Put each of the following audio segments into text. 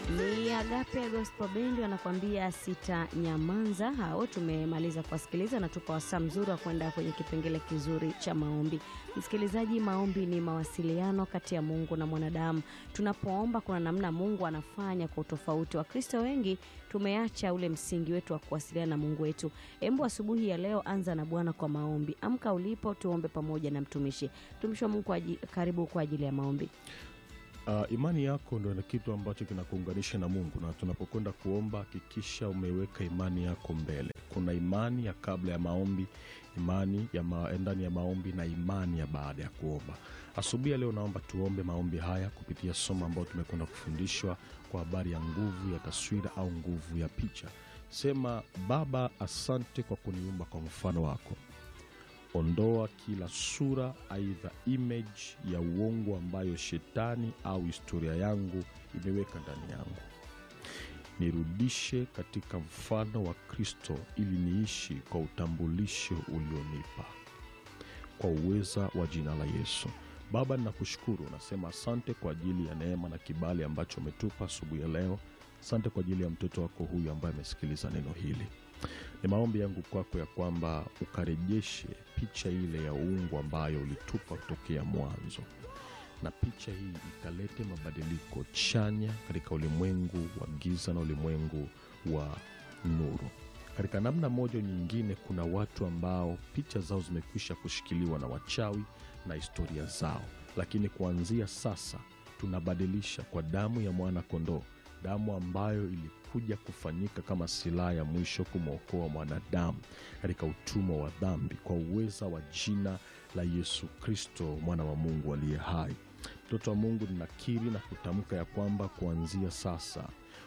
Ni Agape Gospel Band wanakuambia sita nyamanza. Hao tumemaliza kuwasikiliza na tupa wasaa mzuri wa kwenda kwenye kipengele kizuri cha maombi. Msikilizaji, maombi ni mawasiliano kati ya Mungu na mwanadamu. Tunapoomba kuna namna Mungu anafanya kwa utofauti. Wakristo wengi tumeacha ule msingi wetu wa kuwasiliana na Mungu wetu. Embu asubuhi ya leo anza na Bwana kwa maombi. Amka ulipo, tuombe pamoja na mtumishi. Mtumishi wa Mungu kwa aji- karibu kwa ajili ya maombi. Uh, imani yako ndo ni kitu ambacho kinakuunganisha na Mungu, na tunapokwenda kuomba hakikisha umeweka imani yako mbele. Kuna imani ya kabla ya maombi, imani ya ma, ndani ya maombi na imani ya baada ya kuomba. Asubuhi ya leo naomba tuombe maombi haya kupitia somo ambayo tumekwenda kufundishwa kwa habari ya nguvu ya taswira au nguvu ya picha. Sema, Baba, asante kwa kuniumba kwa mfano wako ondoa kila sura aidha image ya uongo ambayo shetani au historia yangu imeweka ndani yangu nirudishe katika mfano wa kristo ili niishi kwa utambulisho ulionipa kwa uweza wa jina la yesu baba ninakushukuru nasema asante kwa ajili ya neema na kibali ambacho umetupa asubuhi ya leo asante kwa ajili ya mtoto wako huyu ambaye amesikiliza neno hili ni maombi yangu kwako ya kwamba ukarejeshe picha ile ya uungu ambayo ulitupa kutokea mwanzo, na picha hii ikalete mabadiliko chanya katika ulimwengu wa giza na ulimwengu wa nuru. Katika namna moja au nyingine, kuna watu ambao picha zao zimekwisha kushikiliwa na wachawi na historia zao, lakini kuanzia sasa tunabadilisha kwa damu ya mwana kondoo, damu ambayo ilikuja kufanyika kama silaha ya mwisho kumwokoa mwanadamu katika utumwa wa dhambi, kwa uweza wa jina la Yesu Kristo, mwana wa Mungu aliye hai. Mtoto wa Mungu, ninakiri na kutamka ya kwamba kuanzia sasa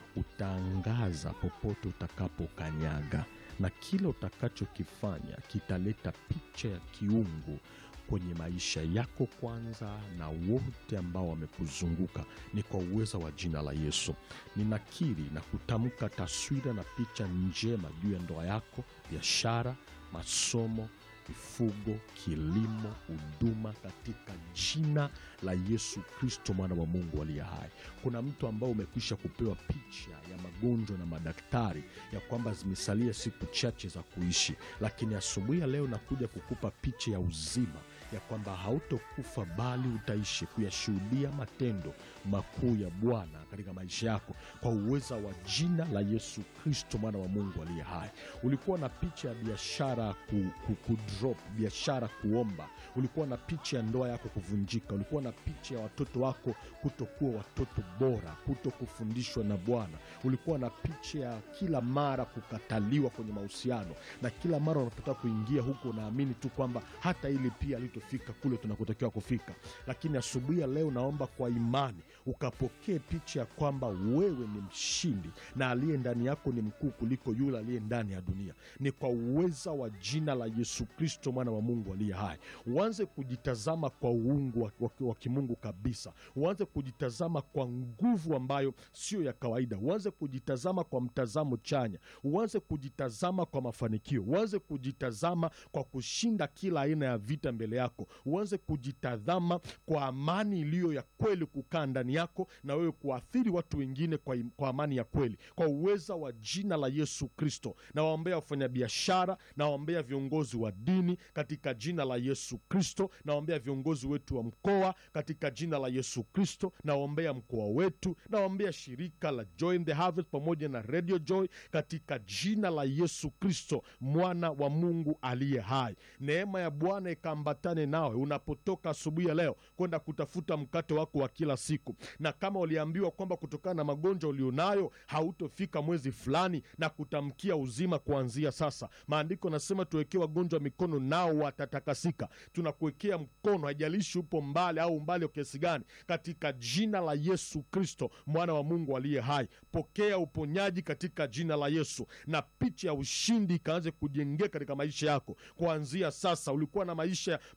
utaangaza popote utakapokanyaga, na kila utakachokifanya kitaleta picha ya kiungu kwenye maisha yako kwanza na wote ambao wamekuzunguka ni kwa uweza wa jina la Yesu. Ninakiri na kutamka taswira na picha njema juu ya ndoa yako, biashara, masomo, mifugo, kilimo, huduma katika jina la Yesu Kristo mwana wa Mungu aliye hai. Kuna mtu ambao umekwisha kupewa picha ya magonjwa na madaktari ya kwamba zimesalia siku chache za kuishi, lakini asubuhi ya leo nakuja kukupa picha ya uzima ya kwamba hautokufa bali utaishi kuyashuhudia matendo makuu ya Bwana katika maisha yako kwa uweza wa jina la Yesu Kristo mwana wa Mungu aliye hai. Ulikuwa na picha ya biashara ku, ku, ku drop, biashara kuomba. Ulikuwa na picha ya ndoa yako kuvunjika. Ulikuwa na picha ya watoto wako kutokuwa watoto bora, kuto kufundishwa na Bwana. Ulikuwa na picha ya kila mara kukataliwa kwenye mahusiano, na kila mara unapotaka kuingia huko unaamini tu kwamba hata ili pia litofika kule tunakotakiwa kufika. Lakini asubuhi ya leo naomba kwa imani ukapokee picha ya kwamba wewe ni mshindi na aliye ndani yako ni mkuu kuliko yule aliye ndani ya dunia. Ni kwa uweza wa jina la Yesu Kristo mwana wa Mungu aliye hai. Uanze kujitazama kwa uungu wa, wa, wa kimungu kabisa. Uanze kujitazama kwa nguvu ambayo sio ya kawaida. Uanze kujitazama kwa mtazamo chanya. Uanze kujitazama kwa mafanikio. Uanze kujitazama kwa kushinda kila aina ya vita mbele yako. Uanze kujitazama kwa amani iliyo ya kweli kukaa ndani yako na wewe kuathiri watu wengine kwa, im- kwa amani ya kweli kwa uweza wa jina la Yesu Kristo. Nawaombea wafanyabiashara, nawaombea viongozi wa dini katika jina la Yesu Kristo, nawaombea viongozi wetu wa mkoa katika jina la Yesu Kristo, nawaombea mkoa wetu, nawaombea shirika la Joy in the Harvest pamoja na Radio Joy katika jina la Yesu Kristo, mwana wa Mungu aliye hai. Neema ya Bwana ikaambatane nawe unapotoka asubuhi ya leo kwenda kutafuta mkate wako wa kila siku, na kama uliambiwa kwamba kutokana na magonjwa ulionayo hautofika mwezi fulani, na kutamkia uzima kuanzia sasa. Maandiko nasema tuwekee wagonjwa mikono nao watatakasika. Tunakuwekea mkono, haijalishi upo mbali au umbali wa kiasi gani, katika jina la Yesu Kristo mwana wa Mungu aliye hai. Pokea uponyaji katika jina la Yesu, na picha ya ushindi ikaanze kujengeka katika maisha yako kuanzia sasa. Ulikuwa na maisha ya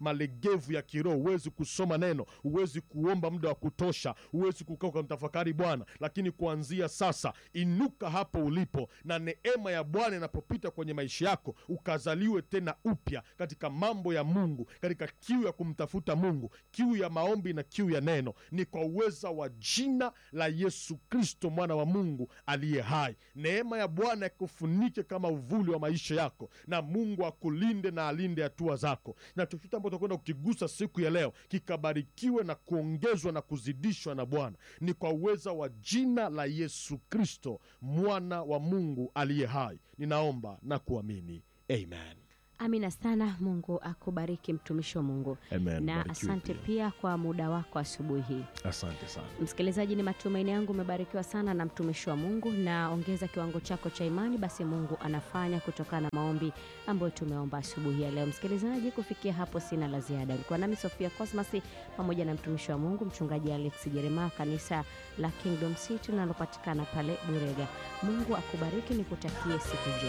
malegevu ya kiroho, huwezi kusoma neno, huwezi kuomba muda wa kutosha, huwezi kukaa ukamtafakari Bwana. Lakini kuanzia sasa, inuka hapo ulipo, na neema ya Bwana inapopita kwenye maisha yako, ukazaliwe tena upya katika mambo ya Mungu, katika kiu ya kumtafuta Mungu, kiu ya maombi na kiu ya neno. Ni kwa uweza wa jina la Yesu Kristo, mwana wa Mungu aliye hai. Neema ya Bwana ikufunike kama uvuli wa maisha yako, na Mungu akulinde na alinde hatua zako, na chochote ambacho utakwenda kukigusa siku ya leo kikabarikiwe na kuongezwa na kuzidishwa na Bwana. Ni kwa uweza wa jina la Yesu Kristo, mwana wa Mungu aliye hai, ninaomba na kuamini, amen. Amina sana. Mungu akubariki mtumishi wa Mungu, Amen. na Barikiwe asante pia. pia kwa muda wako asubuhi hii. Asante sana. Msikilizaji, ni matumaini yangu umebarikiwa sana na mtumishi wa Mungu, na ongeza kiwango chako cha imani, basi Mungu anafanya kutokana na maombi ambayo tumeomba asubuhi ya leo. Msikilizaji, kufikia hapo sina la ziada. Ulikuwa nami Sofia Cosmas pamoja na mtumishi wa Mungu mchungaji Alex Jeremiah, kanisa la Kingdom City linalopatikana pale Burega. Mungu akubariki, nikutakie siku njema.